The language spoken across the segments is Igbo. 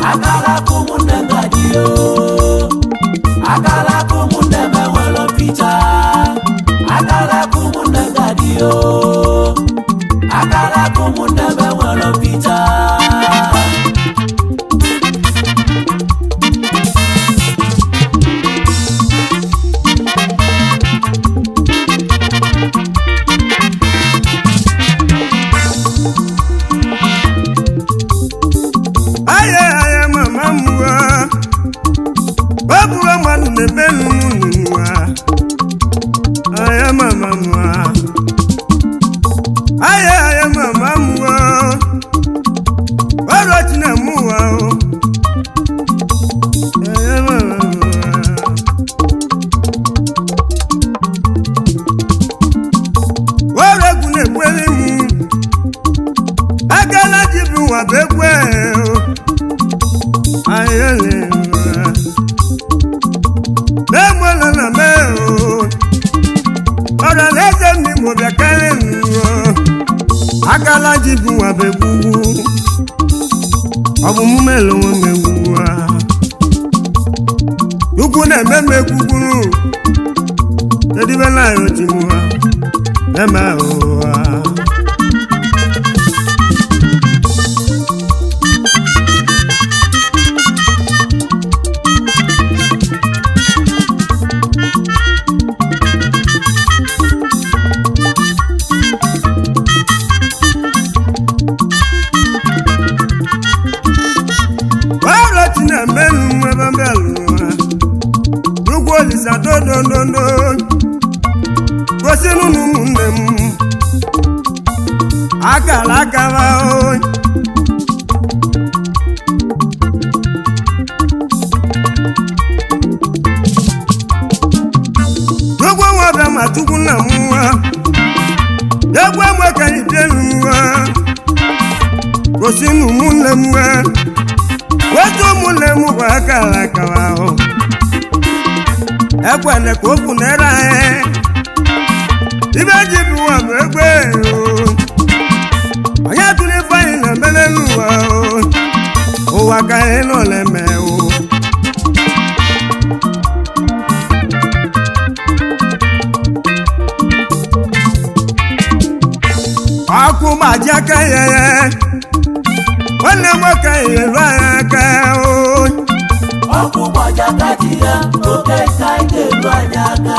akala ka ụmụnne m ga-adị o akala ka ụmụnne m enwere mficha akala ka ụmụnne m ga-adị o akala ka ụmụnne m enwere mficha aya aya mama mwa babura manu ne menu mwa aya mama mwa aya aya mama mwa waro tina mwa o aya mama mwa waro gune kweli mu agala jibu wa bekwe o ayẹlẹ wa lẹ́mọ̀lá nà mẹ́ o ọ̀rọ̀ lẹ́sẹ̀ mi mọ̀ bẹ̀ kẹ́lẹ́ mi o agala jibu wa bẹ gbugbu ọ̀bùn mú mẹ́lẹ̀ wọn mẹ́ gbugbu wa ukwu nà ẹ̀mẹ́ mẹ́ gbugbu tẹ́tí bẹ́ẹ̀ náà yóò ti mu wa lẹ́mẹ̀ o wa. wàhálà tí nà mẹ́nu ebe bẹ́ẹ̀ lù wá lukwu olisa dodododo gosi nunu ụmụnne m akara akara o lukwu nwebe ma tukwu nna m nwa egwu enwe ka idenu nwa gosi na ụmụnne m nwa wetu ụmụnne m bụ akara akara ahụ ekwele ka okwu na-ere anyị ibe ji bụ ụwa bụ egbe o. onye tụrụ ife anyị na-emele n'ụwa o. ụwa ka anyị nọ na-eme o ọkụ gbaji aka ya ya nwanne m nwoke nyelu anyị aka o ọkụ gbajaka di ya oke nka ị ga-eru anyị aka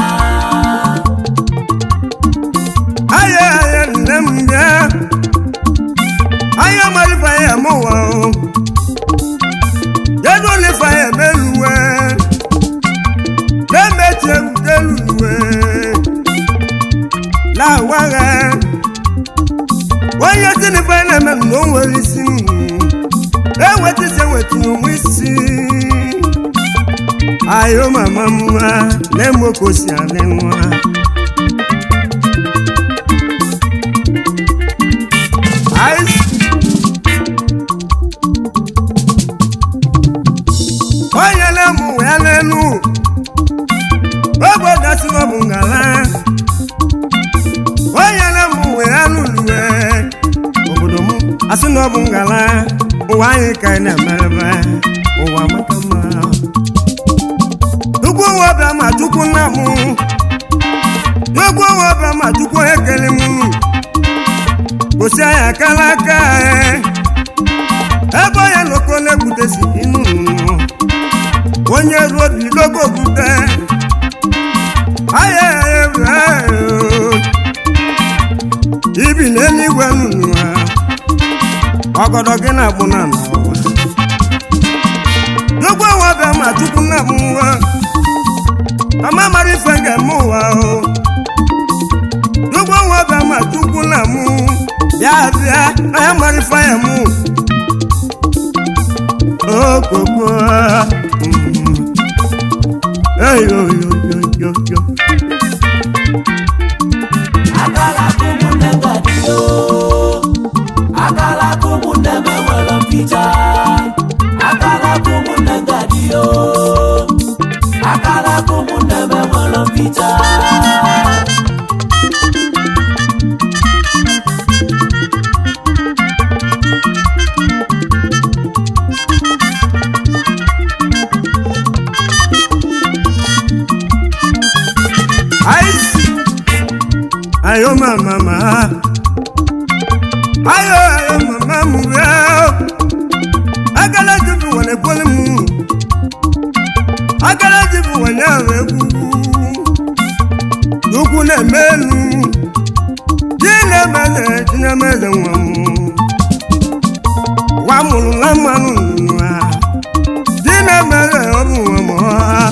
aya aya nne m bịa aya malifa ya mụwa o jedu lifa ya meluwe na-emechi ebuteluwe na-awagha onye tinife na-eme na o nwere isi enweta isi enweta onwe isi ayo mama mma na-emokosi adị nwa Ice. onye na-emụ ya n'elu obodo si n'ọbụ ngala onye na-emụ ya n'uluwe obodo m asị na ọ bụ ngala ụwa anyị ka anyị na-emerebe ụwa maka mma tukwu nwe ọbịa ma tukwu nna m tukwu nwe ọbịa ma tukwu ekele m gosi anyị akala aka anyị ebe onye loko na-egbutesi inu onye ruo bilogo bute aya ibi n'eluigwe nụnụ ha ọgọdọ gị na-agbụ na n'ụwa n'ugbo ụwa bịa ma tupu nna m nwa mama mara ife ga-eme ụwa o n'ugbo ụwa bịa ma tupu nna m bịa bịa na ya mara ife ya mụ okoko eyoyoyoyoyo akala ka ụmụnne m ga-adị o akala ka ụmụnne m enwere mficha akala ka ụmụnne m ga-adị o akala ka ụmụnne m enwere mficha ma mama ayo ayo mama m bịa agala jibu wale kwele m agala jibu wale ahụ egwu ukwu na-eme elu ji na-emele ji na-emele nwa m nwa mụrụ na mmanụ nwa ji na-emele ọ bụ nwa m ọha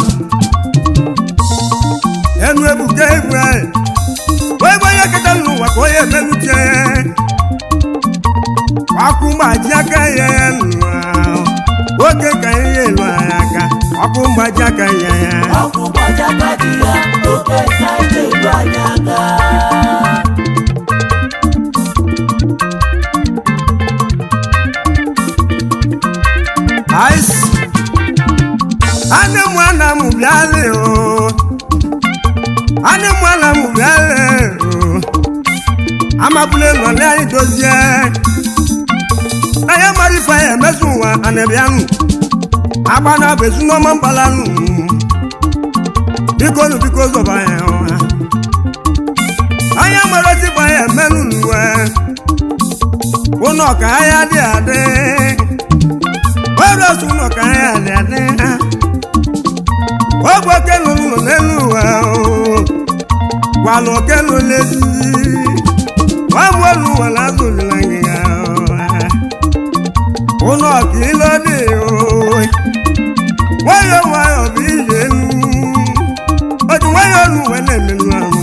enu ebuka egwu anyị wee gbe onye keta n'ụwa ka onye emeluche ọkụ mgbaji aka ya ya nụwa nwoke ka ihe elu anyị aka ọkụ mgbaji aka ya ya ọkụ gbajaka di ya oke ka ije elu anyị aka ice anụ mụ ana mụ bịalị o anụ mụ ana mụ bịalị o amabule nọlị anyị dozie na ya mara ife ya emezu ụwa anabianụ agba na bụ ezu n'ọma mgbalanụ biko nụ biko zọba ya ụha anya mara otigba ya emenụ n'uwe ụnọ ka ahịa dị adị ọrịa ụnọ ka ahịa dị adị ogbe okelu nọ n'elu ụwa gwalụ okelu lezi nwamụ elu ụwa na-azụlila gị ya ụnọ ka ilo dị nwayọọ nwayọọ bụ ije elu otu nwayọọ olu wee na-emelu ahụ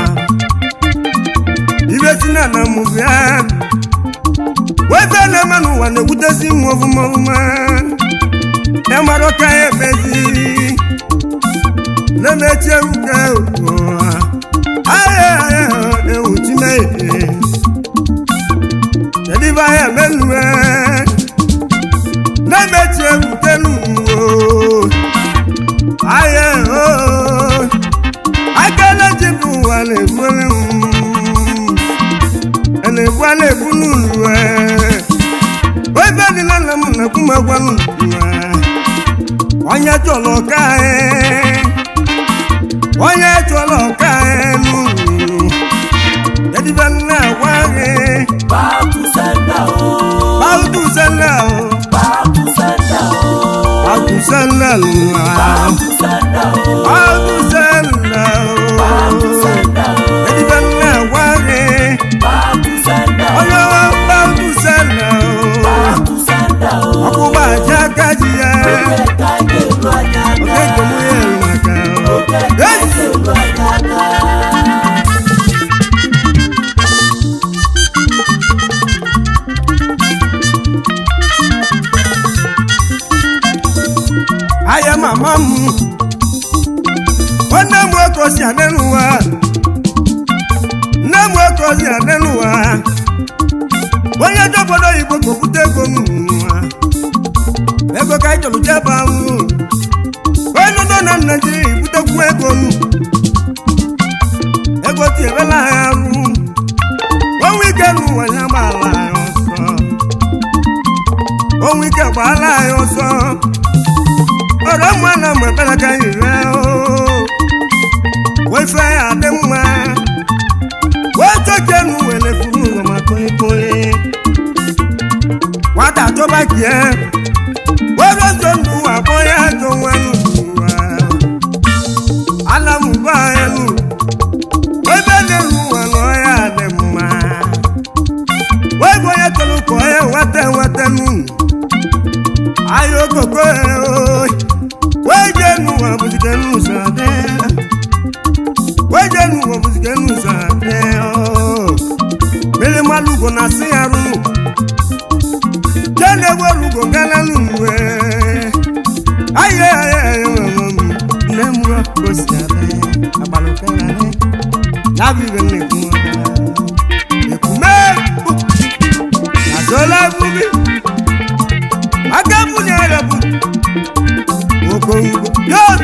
ibe si na na mụ bịa webe na-eme n'ụwa na-egwutezi m ọfụma ọfụma ya mara ọka ya emezi na-emechi ebuka ahịa ahịa ewu chimehie kedu ibe ahịa emenue na-emechi ebuka n'uwo ahịa akala ji bụ ụwa na-egbule m na-egbu a na-egbu n'ulu ebe dịla nna m na-ekwu m agwa onye chọrọ ọka onye chọrọ ọka n'ulu edibe nna agwa gị back to sender o bautu sala back to sender o bautu sala back to sender o bautu sala back to sender o edibe nna agwa gị back to sender o onye bautu sala back to sender o ọkpụkpa aja aka ji ya oke ka ije elu anyị oke aka nke mụ ya elu maka oke ka ije elu anyị aka ahịa mama m nwanne m nwoke osi adị n'ụwa nne m nwoke osi adị n'ụwa onye dị obodo oyibo ka okwute ego m n'ụwa ego ka anyị chọrọ jeba ahụ onye nọ na naijiria ibutekwu ego m ego tinyerela anyị arụ onwe ike n'ụwa ya gbaala anyị ọsọ onwe ike gbaala anyị ọsọ ọ̀rọ̀ mọ́ náà mọ̀ bẹ́ẹ̀ ká ìrẹ́ o. wọ́n fẹ́ adé mọ́ wọ́n tó jẹ́nu wẹ̀lẹ̀ fún ọmọ kólékólé. wàtà tó bá kì ẹ́ wọ́n lọ tó nu àbọ̀yá tó wọ́n nù wá. alámùbá ẹnu wọ́n bẹ́ẹ̀ lè lu ọ̀nà ọ̀yà adé mọ́. wọ́n gbọ́yẹ tó lù kọ́ ẹ wọ́tẹ́ wọ́tẹ́ nù ayo koko o wejenu wa busikenu sade wejenu wa busikenu sade o mele malugo na si arunu jene welugo galanu we aye aye aye mama mi nemu wa kosi ade agbalo kẹrẹ ne labi bẹ ne kun wa ekume azola bubi agamu ni arabu okongo yon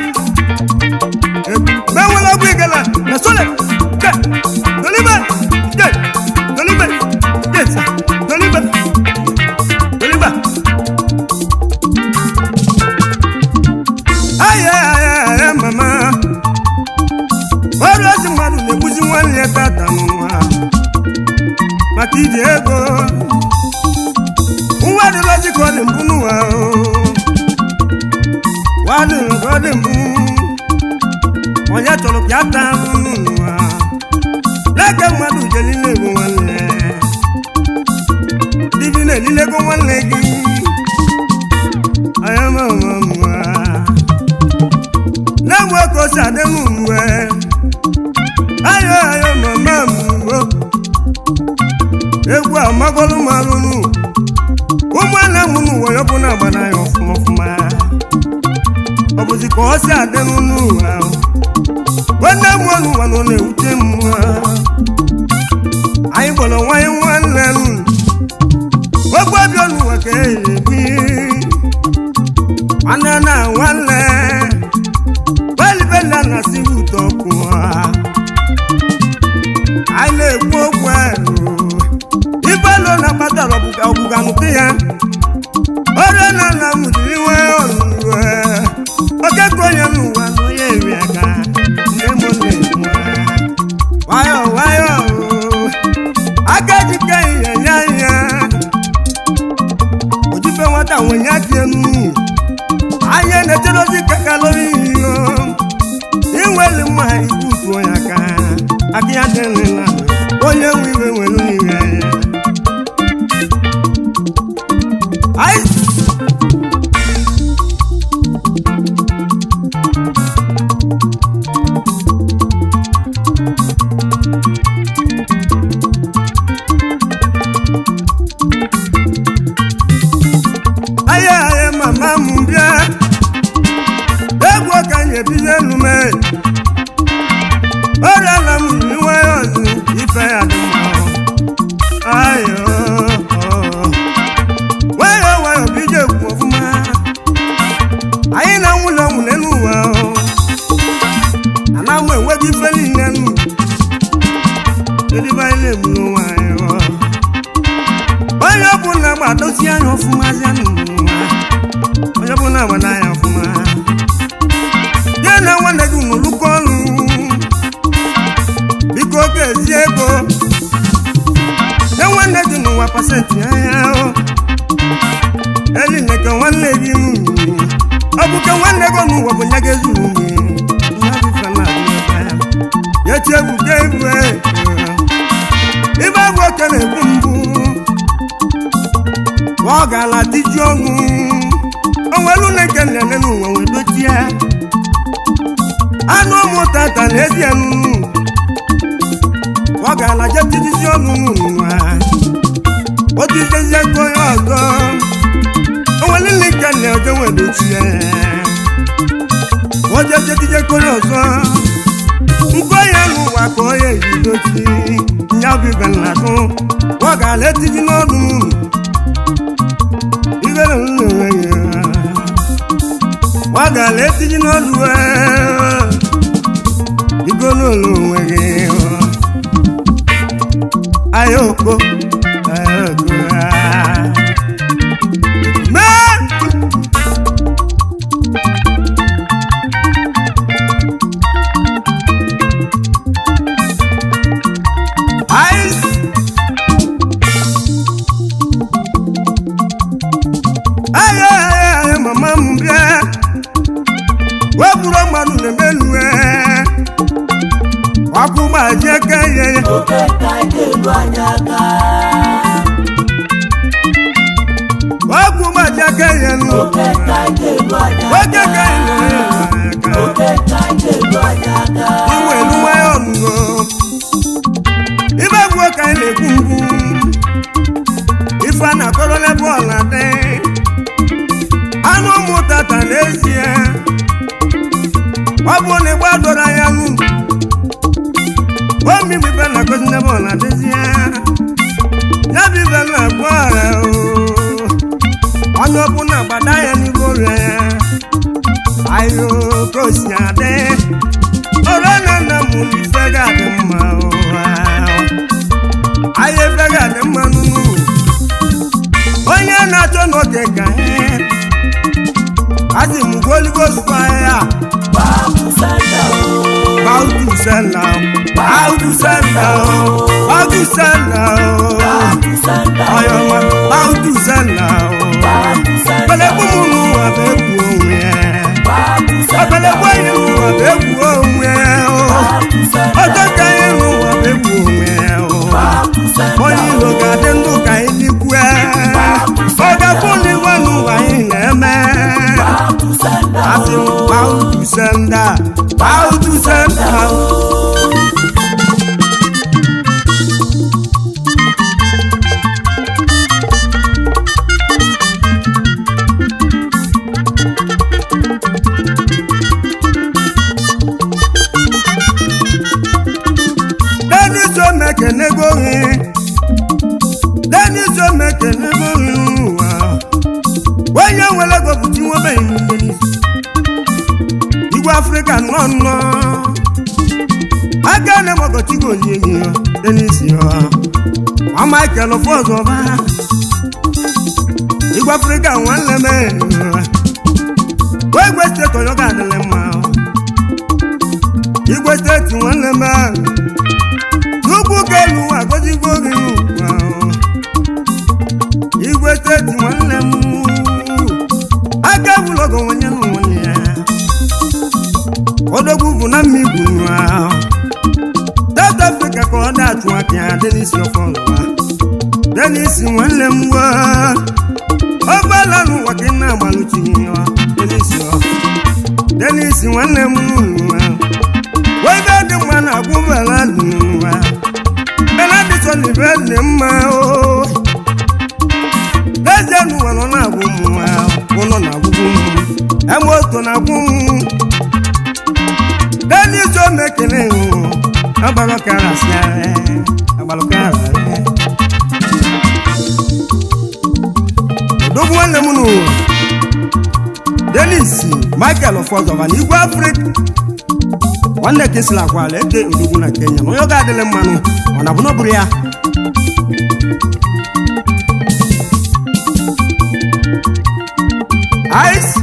mẹwọlá gbé gẹlẹ na sọlẹ jẹ tolibẹ jẹ tolibẹ jẹ sa tolibẹ tolibẹ. ayẹ ayẹ ayẹ mama ọrọ ẹsìn mmadụ na-egbuzi nwanne ya tata n'ụwa maka iji ego nwa dịlọzi ka ọ dị mbụ n'ụwa o. nwa dịlọ ka ọ dị mbụ onye chọrọ ka ya taa ahụhụ n'ụwa n'aka mmadụ je niile ego nwanne dibi na-elile ego nwanne gị anya ma ma mma na-enwe ka o si adị m mgbe ayo ayo mama mgbo egwu amagolu m alụnụ ụmụnne m n'ụwa ya bụ na agbana ya ọfụma ọfụma ọ bụzi ka ọ si adị m n'ụwa nwanne m ọnụ ụwa nọ na-ewute m anyị gbọrọ nwanyị nwanne m ogbe bi ọnụ ụwa ka ebi nwanne na nwanne belibela na si ụtọ kwụọ anyị na-ekwu okwu ahụ ibelo na kpatara ọgbụga nke ya ọrịa na nna m jiri iwe ọnụwe oke ka onye n'ụwa na onye eri aka nne m na-ekwu nwayọ nwayọ aka jike ihe nye anya ojibe nwata nwenye aka enu anya na-echere ozi kakalori iyo inweli mma ikwu tuo ya aka aka ya dịrịla onye nwe iwe nwere n'iwe anya Ice. Aye aye mama m bịa egwu ka anyị ebido elu mee ọrịa na m yi nwayọ ọzọ ife ya dị mma ayo nwayọ nwayọ bido ekwu ọfụma anyị na nwụlọ nwụ n'elu ụwa ana m enweghị ife niile nụ edibe anyị na-egbu n'ụwa anyị onye ọbụla gbadozi anya ọfụma zia n'ụwa onye ọbụla gbada anya ọfụma ya na nwanne gị n'olukọ ọrụ biko oge ezi ego nye nwanne gị n'ụwa pasentị anya eline ka nwanne gị ọ bụ ka nwanne gị n'ụwa bụ nye gị ezuru ya echi ebuga ebu ibe abụ oke na-egbu mbụ ọ ga-ala tiju ọnwụ onwelu na-eke nlele n'ụwa wee dochie anụ ụmụ tata na ezi anụnụ ọ ga-ala je tijisi ọnụ n'ụwa otu izezie ka onye ọzọ onwelu na-eke nle oje wee dochie oje jetije ka onye ọzọ nke onye n'ụwa ka onye yi dochi nya bụ ibe nladụ ọ ga-ala etiji n'ọnụ n'ụlọ ibere nnewe ya ọ ga-ala etinye n'ọdụ igo n'ụlọ onwe gị ayoko ayoko mee ice ayo ayo ayo mama m bịa wepụrụ mmanụ na-emelue ọkụ gbaji eke ihe ya oke ka anyị elu anyị aka ọkụ gbaji eke ihe nụ oke ka anyị elu anyị oke ka aka ihe oke ka anyị elu anyị aka iwe elu nwayọ ọnụgo ibe gbuo ka anyị na-ekwu mgbu ife a na-akọrọ n'ebe ọla dị anụ ụmụ tata n'ezie ọ bụ na ịgba doro anya nụ omibi ibe na-akọzi n'ebe ọla dịzie ya bụ ibe na-agba ọra onye ọbụla gbada ya n'ihu ọrịa ya ayo ka o si adị ọrụ na nna m ife ga-adị mma ụwa ahịa efe ga-adị mma nụnụ onye na-achọ n'oge ka ihe azị m goligos fire gbapụ sanda o bautus sẹ́ńdà báwùdù sẹ́ńdà báwùdù sẹ́ńdà ọ̀yọ̀mọ̀ báwùdù sẹ́ńdà pẹlẹkùn múnú àbẹ̀kù òun yẹn ọ̀pẹlẹkùn ẹ̀yìn nù àbẹ̀kù òun yẹn ọjọ́ kẹyìn nù àbẹ̀kù òun yẹn onye ilo ga-adị ndụ ka anyị dịkwu ọ ga-akwụ n'igwe n'ụwa anyị na-eme asị m bautu senda bautu senda denis omekenego gị denis omekenego gị ụwa onye nwere ego bụ chinwebeghị mmiri igwe afrịka nọ nnọ aka na-egbagochigo onyinye denis ọ michael fọzọba igwe afrịka nwanne m igwe steeti ọyọ ga-adịrị mma igwe steeti nwanne m Chukwu kelu agọzigbo gị n'ụwa igwe steeti nwanne m aka bụlọgọ nwenye n'ụwa ya odogwu bụ na mmigbu nwa South Africa ka ọ na-achụ aka ya Denis ọfọlụwa Denis nwanne m wa ọgbala n'ụwa ka ị na-agbalụchi ya Denis ọ Denis nwanne m nwa wee be dị mma na-agwụ bela n'ụwa benedison ibe dị mma o n'ezie n'ụwa nọ na-agwụ m nwa ụlọ na-agwụgwụ m eme oto na-agwụ m denis omekene agbalụkarasịarị agbalụkararị odogwu nwanne m n'ụwa denis michael fọzọba na igwe afrịka nwanne ka esila akwala eke odogwu na kenya na onye ọ ga-adịlị mmanụ ọ na bụna bụrụ ya ice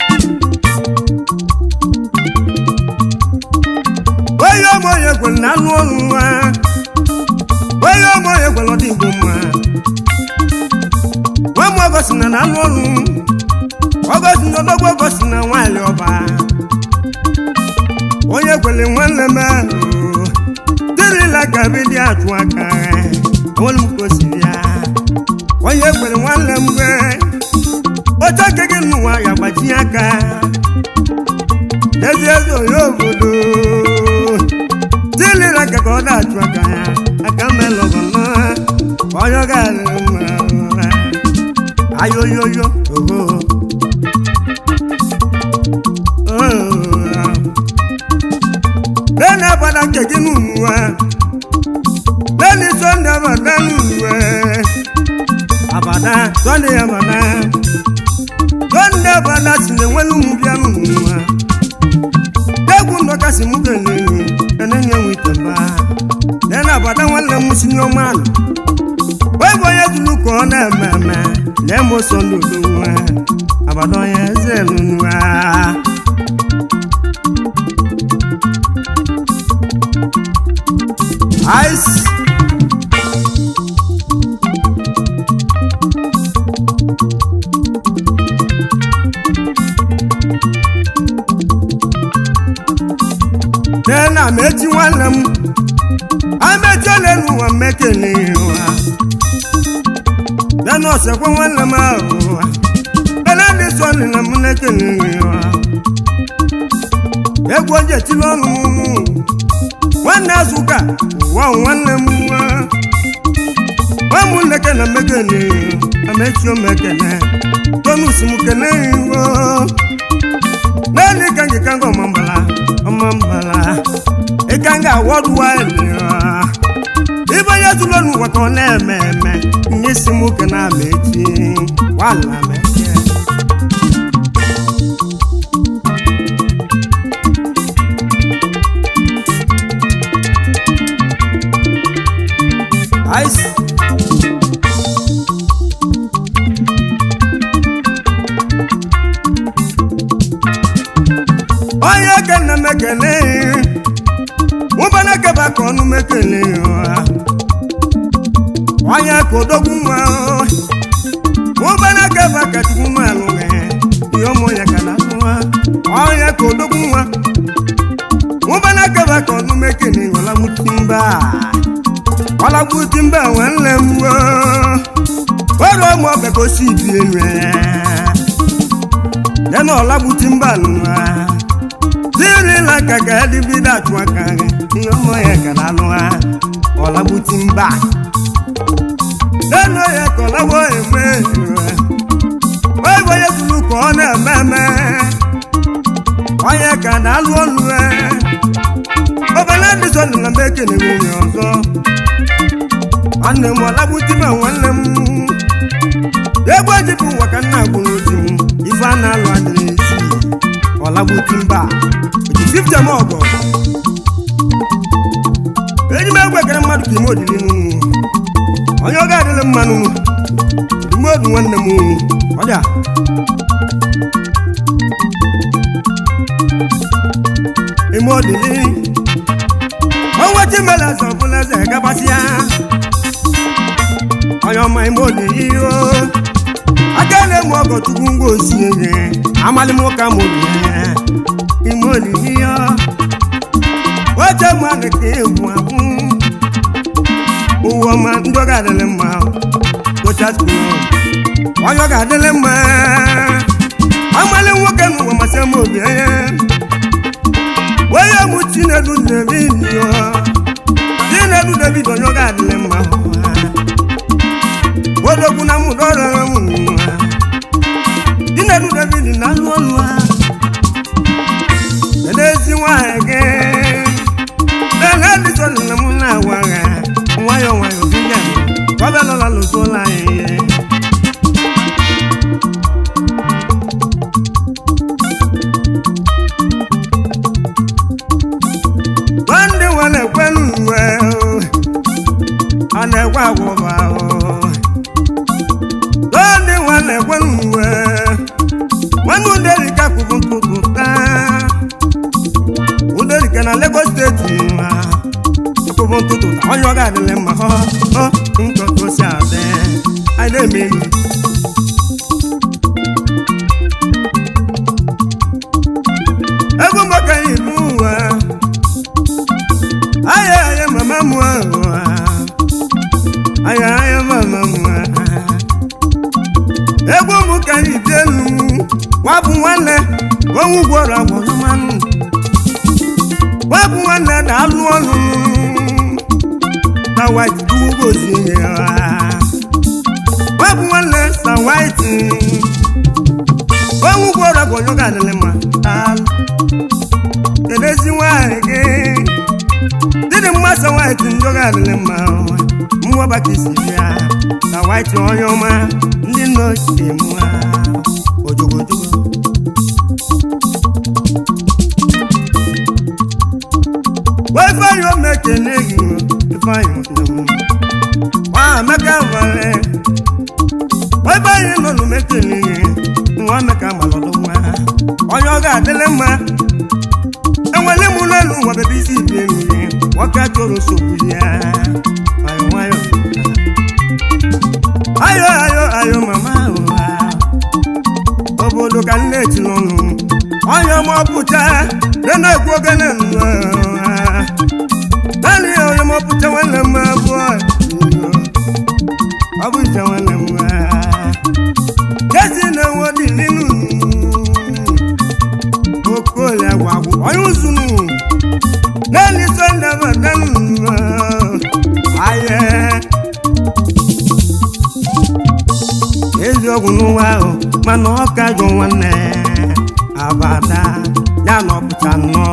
onye ọmụ onye kwere na anụ ọnụ nwa onye ọmụ onye kwere ọdị igbo mma nwa m ọgọsi na na anụ ọnụ ọgọsi na ọdọgwu ọgọsi na nwaanyị ọba onye kwere nwanne m ahụ dịrịla ka bidi atụ aka onwere m ka o siri ya onye kwere nwanne m gwe oche nke gị n'ụwa ya gbaji aka ezi ezi onye obodo dịrịla ka ka ọ na-atụ aka ya aka melọgọnọ onye ọ ga-adịrị mma ayoyoyo oho lẹ́nu abada kẹ̀kẹ́ nù wá lẹ́nu sọ́ndé abada nù wá abada sọ́ndé abada sọ́ndé abada sinè wẹ́nu mu bíà nù wá dẹ́gun dọ́ka sì mú kẹ̀lẹ́ nù ẹ̀nẹ́ nyẹ́ wí tẹ̀mbá lẹ́nu abada wọn lẹ́ mu sí ní ọmọ àná wọ́n bọ̀ yẹ tulu kọ́ ọ́nà mẹ́mẹ́ lẹ́mu sọ́ndé olú wá abada yẹ zẹ́ nù wá. Ice. Tena mechi nwanne m amechi ole n'ụwa mmekele ụwa Tena ọsekwe nwanne m ahụ ụwa Tena ndị sọ na m na-ekele ụwa Egwu oje tili ọnụ m nwanne azụka ụwa nwanne m nwa nwa m nneke na mmekene amechi omekene tonus m kene iwo naanị ka ngị ka nga ọmambala ọmambala ịka nga wọd wide ibe onye tụrụ n'ụwa ka ọ na-eme eme nye isi m ke na amechi wala meche Ice. onye kene m ekene ụbana keba ka ọnụ mekele ya onye ka odogwu nwa ụbana keba ka chukwu nwa alụghị ihe ụmụ ya ka na-atụwa onye ka odogwu nwa ụbana keba ka ọnụ mekele ọlagbuti mba ọlagbuti mba nwanne m ọrụ ụmụ ọbịa ka o si bi elu ya na ọlagbuti mba nwa tirila ka ka edibido atụ aka gị ihe ụmụ ya ka na-alụ ha ọlagbuti mba lẹ́nu yẹ kọ̀ lọ́wọ́ èmi wọ́n ìwòye tulu kọ́ ọ́ náà mẹ́mẹ́ ọ̀yẹ kàdá lù ọ́nù ẹ̀ ọbẹ̀ lẹ́nu sọ nìkan méjì ní wúni ọ̀sọ́ ọ̀nà mọ̀ lábùtí mọ̀ wọ́n lé mu yẹ́gbọ́ jìbù wọ̀ká náà gbòòrò jì mu ifá náà lọ àdìrẹ́ sí ọ̀làbùtí mbà òjì fífitẹ̀ mọ́ ọ̀gọ̀ èyí mẹ́gbẹ̀ẹ́ kẹrẹ mmadụ kì í mọ̀ òdì nínú onye ọ ga-adịlị mmanụ mgbe odu nwanne m ọbịa ime odili ọnwa chimela eze ọbụla eze gabasịa onye ọma ime olili o aka na-eme ọgọ chukwu ngwa osi enye amalị m ụka m olili ime olili ya oche mmadụ ka egwu akwụ ụwa ọma ndị ọ ga-adịlị mma tochasịrị onye ọ ga-adịlị mma amalị nwoke n'ụwa masị m obi anya onye mụ chinedu david chinedu david onye ọ ga-adịlị mma odogwu na mụ dọrọrọ m nwa chinedu david na anụ ọnụ ha n'ezi nwanyị gị na edison na mụ na-agwa ha nwayọ nwayọ bílẹ̀ kọ́bẹ̀ lọ́la ló tó láyé. Bọ́ndé wọn lè pẹ́lú ẹ̀ o, ọ̀nà ẹ̀kọ́ àwọ̀bà o. Bọ́ndé wọn lè pẹ́lú ẹ̀, wọ́n ní Uderi ká kúkú tuntun tán. Uderi kẹ́ na Lagos State wa akwụkwọ ntụtụ na onye ọ ga-adịlị mma ọ ọ ntụtụ si adị anyị na-eme enyi egwu maka ilu ụwa aya aya mama m ahụ aya aya mama m egwu m ka anyị dị elu wabụ nwanne onwe gwọrọ agwọrọ mmanụ wabụ nwanne na-alụ ọlụ na white dugozi ya wabụ nwanne na white onwe gwọrọ agwọrọ ga-adịlị mma alụ kedezi nwanyị gị dịdị mmasị white ndị ga-adịlị mma mmụọba ka isi ya na white onye ọma ndị nna ochie m ojogojogo ifeanyi omekene gị ifeanyi nwa amaka nwere ifeanyi nọ n'omekene gị nwa amaka malọdụ nwa onye ọ ga-adịlị mma enwele m n'elu ụwa bebe isi ibi enyi nwoke chọrọ nsogbu ya nwayọ nwayọ ayo ayo ayo mama ụwa obodo ka nne eti n'ọnụ onye ọma ọpụcha na-ekwu ogene nnụọ naanị ya onye mọpụta nwanne m abụọ ọ bụ ije nwanne m jesi na-enwe dị n'inu okolie gwagwụ onye uzunu naanị sọnde batanu aye eziokwu n'ụwa ahụ mana ọ ka jụ nwanne abada ya na ọpụta nnọọ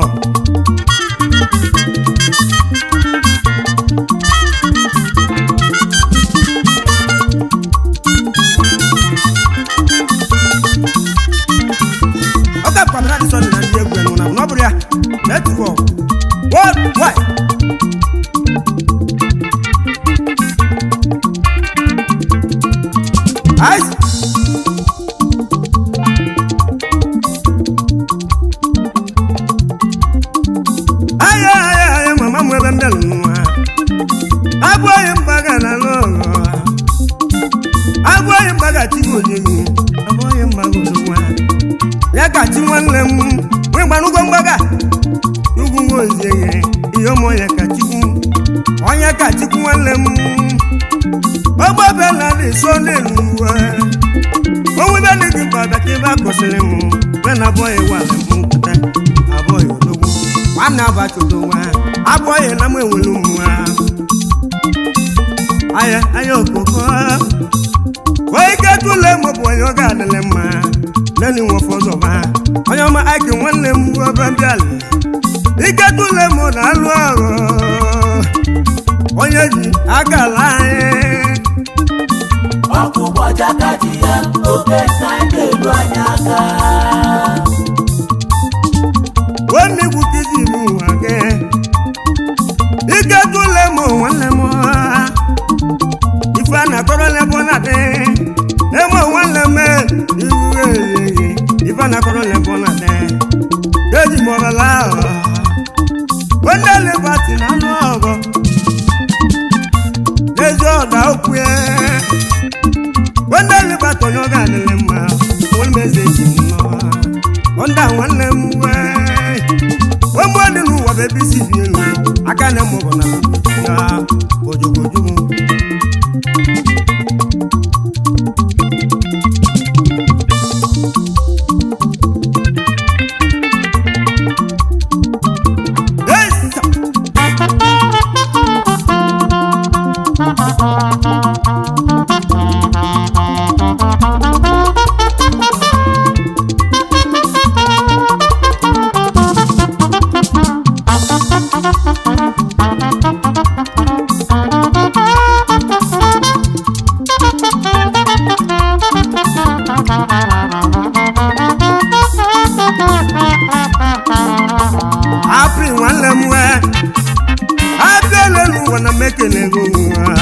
ọ ga-akwado na adịsọ na ndị egwu enụ na ọ bụrụ ya netwọk worldwide Ice. Aya aya ya ka chi nwanne m nwee gbanụgwọ mgbaga ugwu nwozieghe ihe ụmụ ya ka chikwu onye ka chikwu nwanne m ọgbabela dị so n'elu uwe onwe be dị gị mkpa bịaka ebe a kwụsịrị m wee na abụọ ya wale m mpụta abụọ ya odogwu nwanne abachodo nwa abụọ ya na m enwere ụmụnwa aya aya okoko onye ike tụle m bụ onye ọ ga-adịlị mma nani nwe fọzọba onye ọma aki nwanne m ọba bịala ike tụle m na-alụ ọrụ onye ji aka ala anyị ọkụ gbajakadi ya oke saịda elu anyị aka nwanne igwu kiji m ụwa gị ike tụle m nwanne m ife a na-akọrọ lebọ na dị eme nwanne m iwu eyeghe ife a na-akọrọ lebọ na dị eji m ọbala ahụ nwanne lebati na anụ ọgọ n'ezi ọda okwu ya nwanne lebati onye ọ ga-adịlị mma nwanne m eze ji m nọ ọnda nwanne m wee ụmụ dị n'ụwa bụ ebe isi bi elu aka na mụ bụ na ya ojogojugu Yes! apri nwanne m wee abịa n'elu ụwa na mekele gị ụwa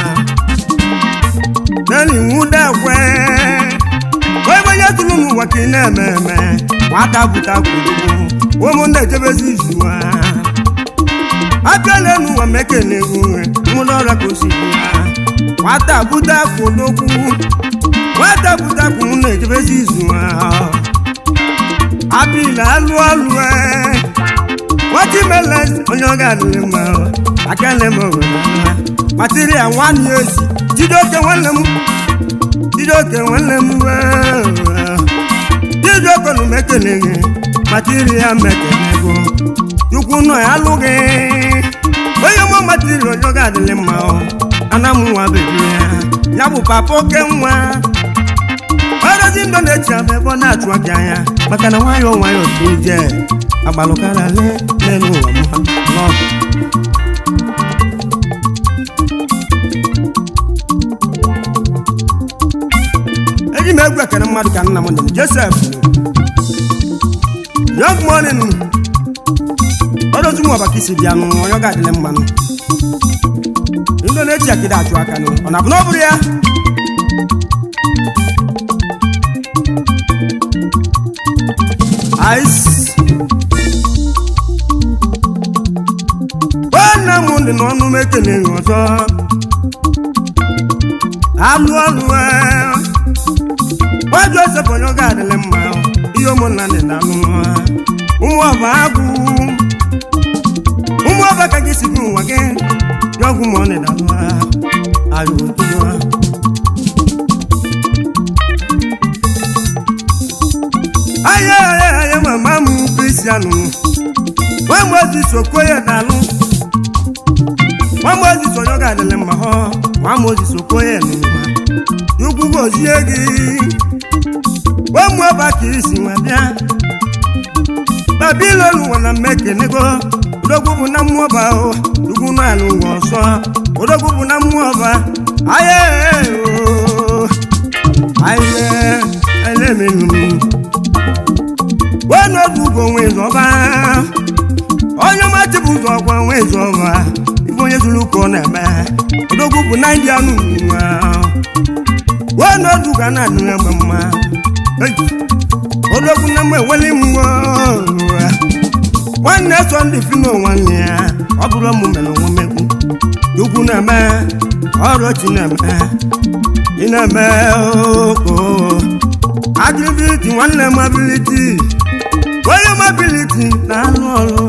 nani nwudekwe onye onye tụrụ n'ụwa ka ị na-eme eme nwata bụta kwuru ụmụnne ejebezi izu ha abịa n'elu ụwa mekele gị ụwa nwụrụ ọrịa ka o si bụ ha nwata bụta kwudokwu nwata bụta kwuru na-ejebezi izu ha abịla alụ ọlụ ee watermelon onye ọ ga-adịrị mma aka nne m obodo mma material nwanne ya esi jideoke nwanne m jideoke nwanne m jideoke na mekele gị material mekele gị chukwu nọ ya alụ gị onye mụ material onye ọ ga-adịrị mma ana m nwa bebi ya ya bụ papa oke nwa ọrụzi ndụ na-echi abụ ebe ọ na-achụ aka anya maka na nwayọọ nwayọọ dị ije agbalụkara le n'elu ụwa m ha n'ọdụ eji m egwu ekene mmadụ ka nna m dị josef young morning ọrụzi m ọbaka isi bịa nụ onye ọ ga-adịle mmanụ ndụ na-echi akịda achụ aka nụ ọ na-abụ na ọ bụrụ ya ice nwanne m dị n'ọnụ m ekeleghị ọzọ alụ ọlụ nwa josef onye ọ ga-adịlị mma ihe ụmụnna dị na alụ ụmụ ọba agụ ụmụ ọba ka gị si bụ ụwa gị dị ọgwụ ma ọ dị na alụ ayọ otuwa aya aya aya mama m kristianụ nwamozi okoye dalụ nwamozi onye ọ ga-adịlị mma họ nwamozi okoye n'ụwa chukwu gozie gị ụmụ ọba ka isi nwa bịa babilonu nwa na mmekenego odogwu bụ na mmụọ ọba o chukwu nọ ya n'ụwa ọsọ odogwu bụ na mmụọ ọba aya o aya aya emenunu wee n'oge ugo nwe zọba onye ọmachi bụ ụzọ ọgwa nwe zọba ife onye zuru ụka ọ na-eme odogwu bụ na ndị anụ nwa wee n'oge ugo a na-adịrị mgbe mma Ei, odogwu na mgbe eweli mgbe nwanne so ndị fino nwanne ya ọ bụrụ mụ mere onwe mmegbu ukwu na-eme ọrụ chi na-eme ị na-eme oko abiliti nwanne m abiliti ability na-alụ ọrụ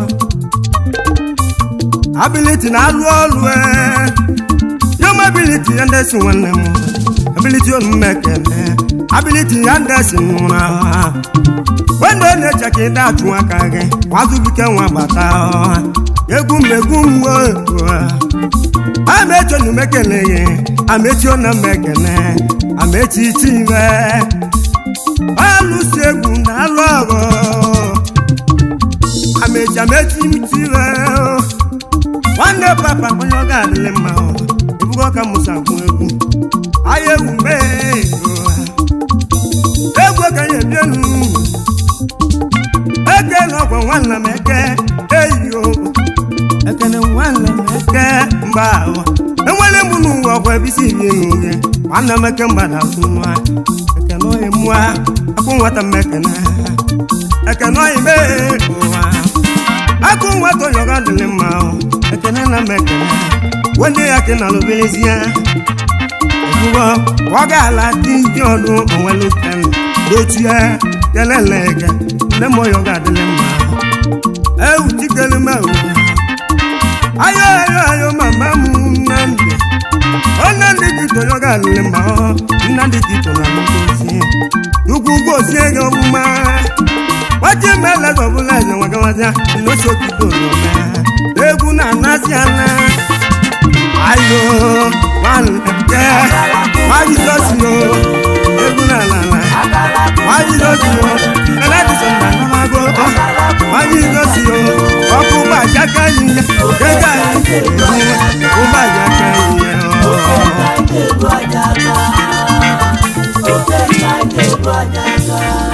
ability na-alụ ọrụ ee yom ability ya ndesi nwanne m ability omume ekele ability ya ndesi nwụrụ ahụ wendo na-eche ka ịda achụ aka gị nwazubike nwa gbata ọha egwu mmegwu mgbe amechi onu mekele gị amechi ona mekele amechi chive alụsi egwu na alụ ọgụ amechi amechi chive nwanne papa onye ọ ga-adịlị mma ebugo ka musa gwụ egwu ahịa egwu mee egwu ka ya ebienu eke na ọgwa nwanne m eke eyo ekene nwanne m eke mba ahụ enwere m n'ụwa ọgwa ebisi ibi n'uhe nwanne m eke mgbada asụ nwa ekene oyi mụa akụ nwata m ekene ekene oyi mee ụwa akụ nwata onye ọga dịrị mma ahụ ekene na m ekene wende ya ke na lụbelezie ekwugo ọ ga-ala dị ndị ọdụ onwelu kene dochie kelele ege nne m onye ọga adịrị mma ewu chikere m ewu ayo ayo ayo mama m nnamdị nnamdị tito onye ọga adịrị mma nnamdị tito na ngozi ukwu gozie gị ọmụma waji mele ọbụla eze nwagawazia nnosi okike oroma egwu na-anazi ana ayo nwanne nwajizosio egwu na-alala nwajizosio eledisona namago nwajizosio ọkụ ụgbọajaka yiye ego anyị ụgbọajaka yiye Oke ka anyị ga-eru aja aka. Oke ka anyị ga-eru aja aka.